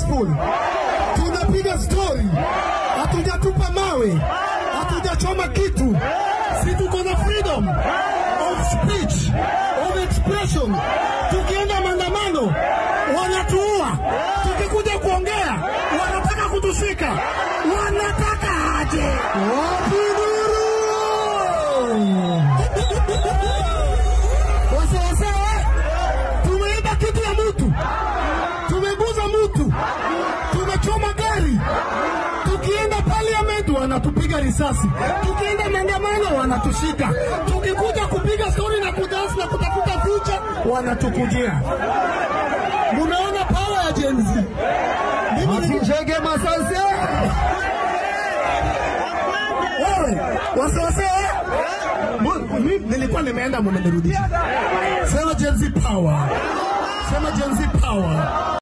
peaceful, tunapiga story, hatujatupa mawe, hatujachoma kitu. Si tuko na freedom of speech, of expression. Tukienda maandamano wanatuua, tukikuja kuongea wanataka kutushika. Wanataka aje? Wapi nuru? Wasawasawa, tumeiba kitu ya mtu, tumeguza mtu, tumechoma gari. Tukienda parliament wanatupiga risasi, tukienda maandamano wanatushika, tukikuja kupiga stori na kudansi na kutafuta future wanatukujia. Mumeona power ya Gen Z. Mimi ni- Masijege masase. wewe wasiwasi Mu- mi- nilikuwa nimeenda mumenirudisha. Sema Gen Z power, sema Gen Z power.